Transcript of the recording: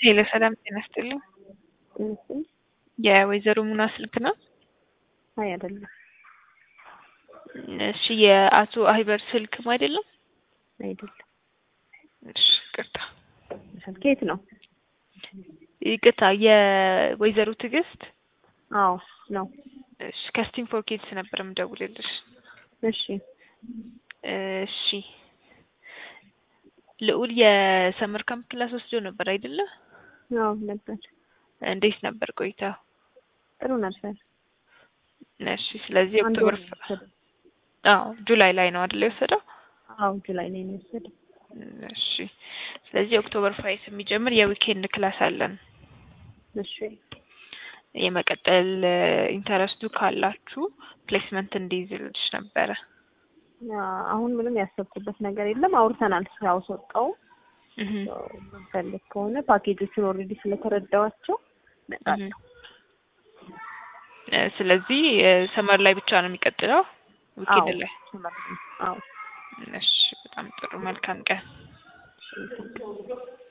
ሄሎ ሰላም ጤና ይስጥልኝ። እሺ የወይዘሮ ሙና ስልክ ነው? አይ አይደለም እሺ የአቶ አይበር ስልክም አይደለም? አይደለም። እሺ ይቅርታ ከየት ነው? ይቅርታ የወይዘሮ ትዕግስት አዎ ነው። እሺ ከስቲም ፎር ኪድስ ነበር የምደውልልሽ። እሺ እሺ ልዑል የሰመር ካምፕ ክላስ ወስዶ ነበር አይደለ? አዎ ነበር። እንዴት ነበር ቆይታ? ጥሩ ነበር። እሺ ስለዚህ አንድ ኦክቶበር ወር ነው የወሰደው። አዎ ጁላይ ላይ ነው አይደል የወሰደው? አዎ ጁላይ ላይ ነው የወሰደው። እሺ ስለዚህ ኦክቶበር ፋይቭ የሚጀምር የዊኬንድ ክላስ አለን። እሺ የመቀጠል ኢንተረስቱ ካላችሁ ፕሌስመንት እንዲይዝልሽ ነበረ። ያ አሁን ምንም ያሰብኩበት ነገር የለም። አውርተናል። ስራው ሰጠው እህ ፈልግ ከሆነ ፓኬጆቹን ኦልሬዲ ስለተረዳዋቸው እመጣለሁ። እ ስለዚህ ሰመር ላይ ብቻ ነው የሚቀጥለው ዊኬንድ ላይ። አዎ እሺ በጣም ጥሩ መልካም ቀን። እሺ